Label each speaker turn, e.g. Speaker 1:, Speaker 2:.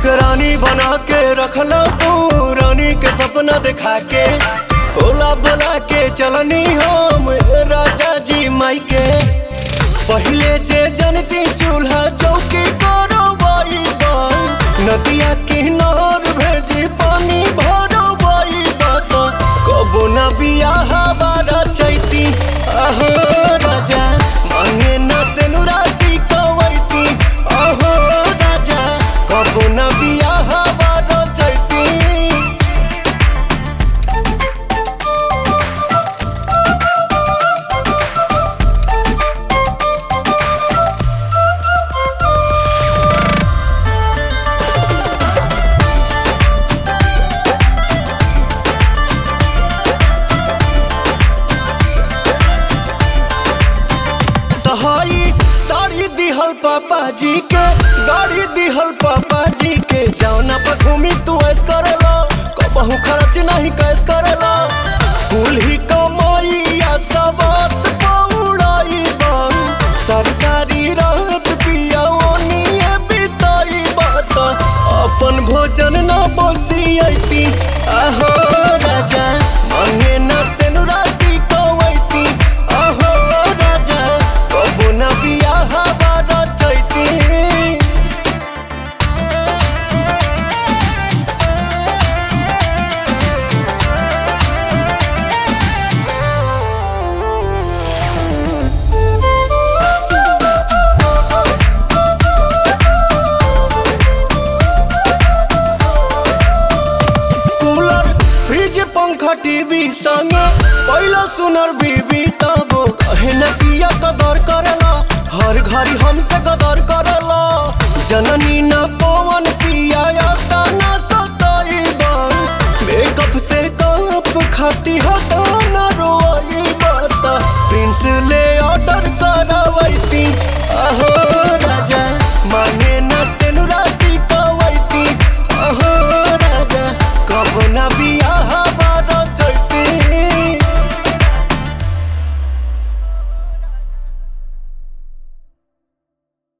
Speaker 1: हमके रानी बना के रखला तू रानी के सपना दिखा के ओला बोला के चलनी हम राजा जी माई के पहले जे जनती चूल्हा चौकी करो बाई नदिया किनार भेजी पानी भरो बाई कबो ना बियाह बारा चैती अहो राजा मांगे ना सेनुराटी कवैती अहो राजा कबो ना बियाह बारा चैती तहाई साड़ी दिहल पापा जी के गाड़ी दिहल पापा जी के जौना पर घूमी तू ऐस करेला कबहू खर्च नहीं कैस करेला कुल ही कमाइया सबत पौड़ाई बन सारी सारी रात पिया ओनिए बिताई बात अपन भोजन ना बसियती आहो राजा मांगे ना सेनुराटी कवैती आहो राजा कबो ना बियाह बारा चैती कूलर फ्रिज पंखा टीवी संग पहला सुनर बीबी तबो कहे न किया कदर करेला हर घड़ी हमसे कदर करेला जननी न पवन किया याता न सताई बन मेकअप से कप खाती हटा